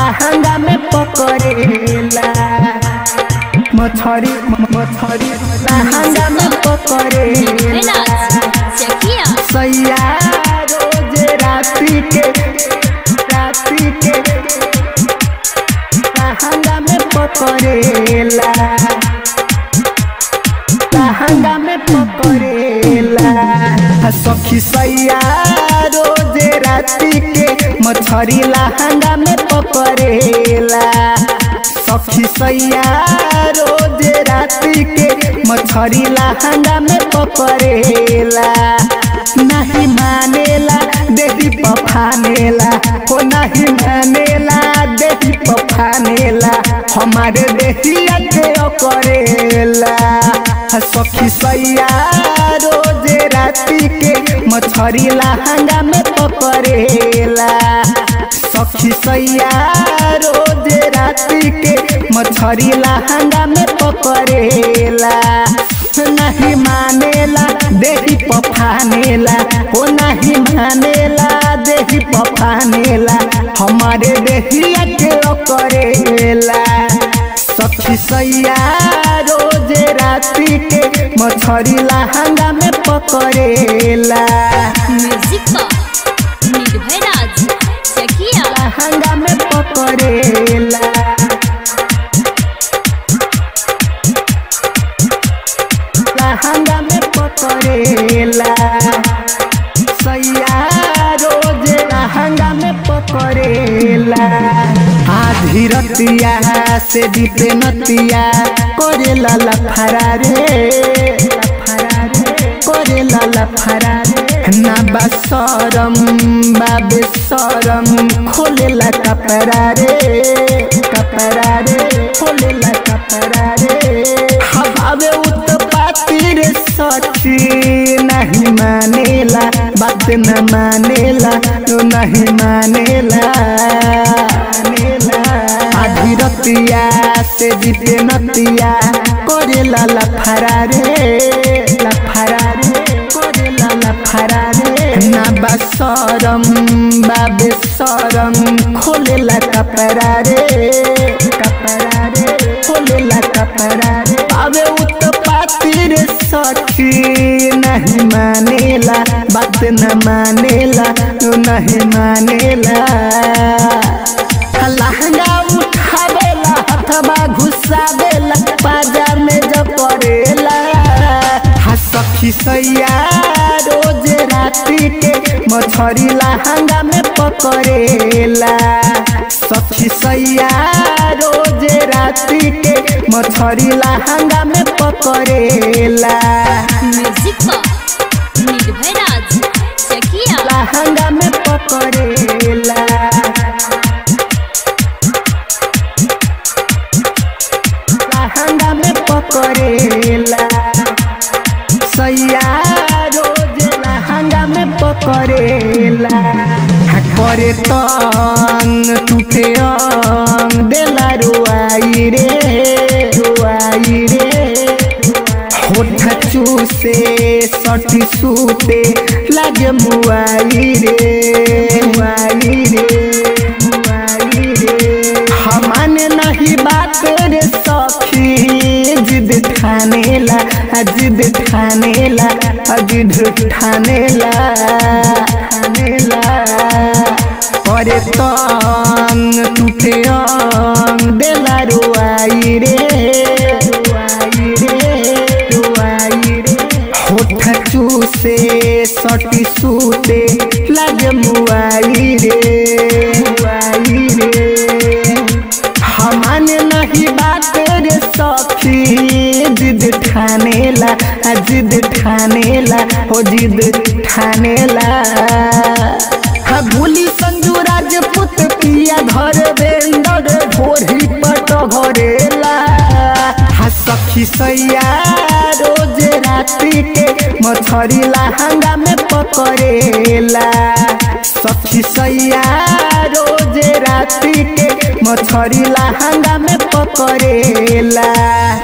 लहंगा में पकड़ेला मछरी मछरी लहंगा में पकड़ेला चकिया सैया रोज राती के राती के लहंगा में पकड़ेला लहंगा में पकड़ेला सखी सैया रोज राती के मछरी लहंगा में पकड़ेला सखी सैया रोज राती के मछरी लहंगा में पकड़ेला नहीं मानेला देही पफानेला हो नहीं मानेला देही पफानेला हमारे देहिया के करेला सखी सैया रोज राती के मछरी लहंगा में पकड़ेला सखी सैया रोज राती के मछरी लहंगा में पकड़ेला नहीं मानेला देही पफानेला हो नहीं मानेला देही पफानेला हमारे देहिया के करेला सखी सैया रोज राती के मछरी लहंगा में पकड़ेला म्यूजिक का निर्भय राज चकिया लहंगा में पकड़ेला लहंगा में पकड़ेला सैया रोज लहंगा में पकड़ेला आधी रतिया से दीपे नतिया करेला लफरा रे लफरा रे करेला लफरा रे ना बसरम बाबे सरम खोलेला कपड़ा रे कपड़ा रे खोलेला कपड़ा रे हवावे उत्पाती रे सची नहीं मानेला बात न मानेला तो नहीं मानेला मानेला आधी रतिया से जीते नतिया करेला लफरा रे लफरा रे करेला लफरा रे ना बसरम बाबे सरम खोलेला कपड़ा रे कपड़ा रे खोलेला कपड़ा रे पावे उत्पाती रे सखी नहीं मानेला बात न मानेला तो नहीं मानेला लहंगा उठावेला हथवा घुसावेला बाजार में जब पड़ेला हा सखी सैया रोज राती के मछरी लहंगा में पकड़ेला सखी सैया रोज राती के मछरी लहंगा में पकड़ेला म्यूजिक का निर्भय राज चकिया लहंगा में पकड़ेला लहंगा में पकड़ेला सैया रोज लहंगा में पकड़ेला हा करे तंग टूटे अंग देला रुआई रे रुआई रे होठ चूसे सटी सूते लागे मुआई रे मुआई रे मुआई रे हमाने नहीं बात रे सखी जिद ठानेला आ जिद ठानेला आ जिद ठानेला ठानेला करे तंग टूटे अंग देला रुआई रे रुआई रे रुआई रे होठ चूसे सटी सूते लागे मुआई रे मुआई रे हमाने नहीं बात रे सखी जिद ठानेला आ जिद ठानेला ओ जिद ठानेला हा भूली संजू राजपूत पिया घर बेंदर भोरी पट घरेला हा सखी सैया रोज राती के मछरी लहंगा में पकड़ेला सखी सैया रोज राती के मछरी लहंगा में पकड़ेला